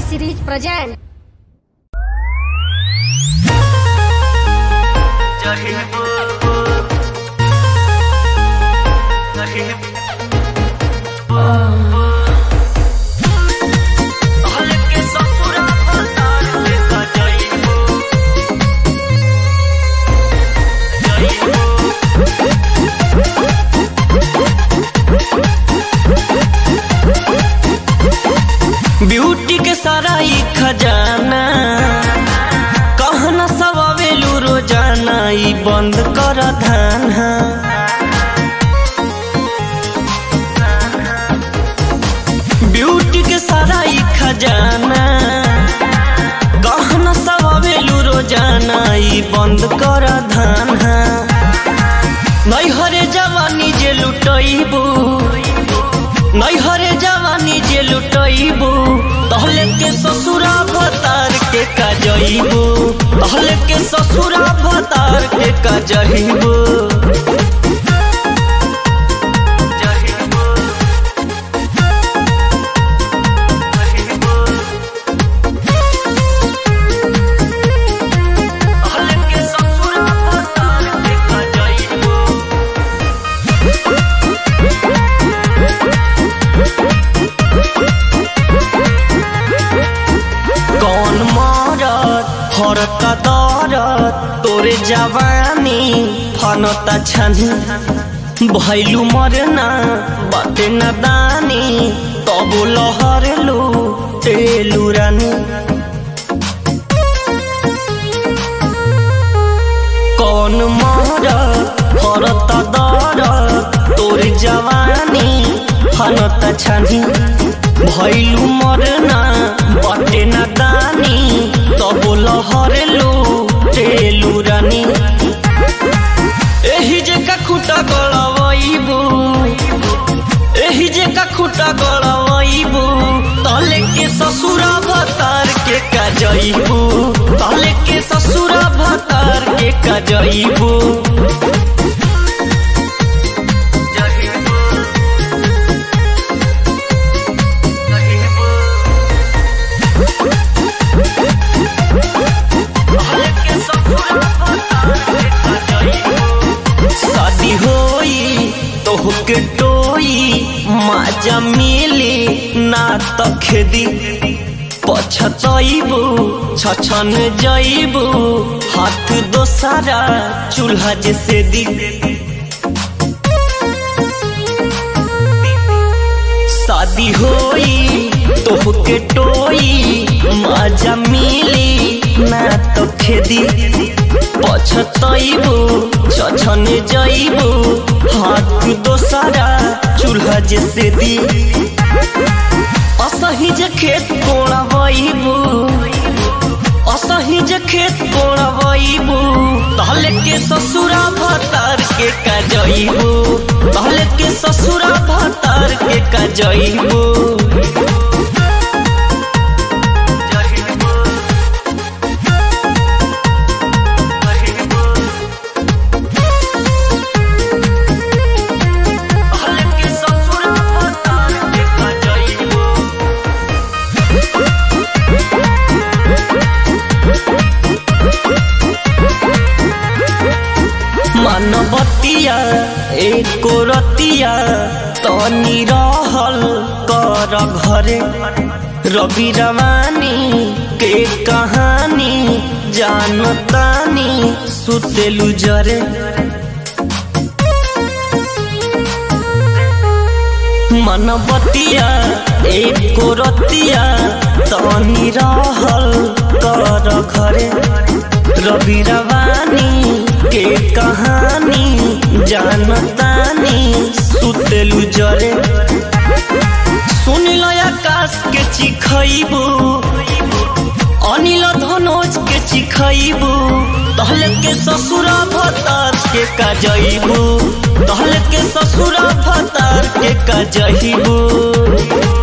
series present. Beauty के सारा ई खजाना कहना सब आवेलू रोजाना ई बंद कर धाना ब्यूटी के सारा ई खजाना कहना सब आवेलू रोजाना ई बंद कर धाना नैहरे जवानी जे लुटैबू नैहरे जवानी जे लुटैबू तहले के ससुरा भतार के कजैबू तहले के ससुरा भतार के कजैबू कौन मारत हरता दरत तोरे जवानी फनता छनी भैलू मरना बाटे न दानी तब लहरलू तेलू रानी कौन मारत हरता दरत तोरे जवानी फनता छनी भैलू मरना बटे न दानी तब लहरलू तेलू रानी एही जे का खुटा गड़बैबू एही जे का खुटा गड़बैबू तले के ससुरा भतार के कजैबू तले के ससुरा भतार के कजैबू शादी होई तोहके टोई माजा मिली ना त खेदी पछतैबू छछन जैबू हाथ दोसारा चूल्हा जैसे दी शादी होई तोहके टोई माजा मिली ना तो खेदी पछतैबू छछन जैबू हाथ दोसारा चूल्हा जैसे दी असही जे खेत कोड़बैबू असही जे खेत कोड़बैबू तहले के ससुरा भतार के कजैबू तहले के ससुरा भतार के कजैबू मानवतिया एको रतिया तनी रहल कर घरे रवि रवानी के कहानी जानतानी सुतेलु जरे मनबतिया एको रतिया तनी रहल कर घरे रवि रवानी के कहानी जानतानी सुतेलु जरे सुनिल आकाश के चिखैबू अनिल धनोज के चिखैबू तहल के ससुरा भतार के कजैबू तहल के ससुरा भतार के कजैबू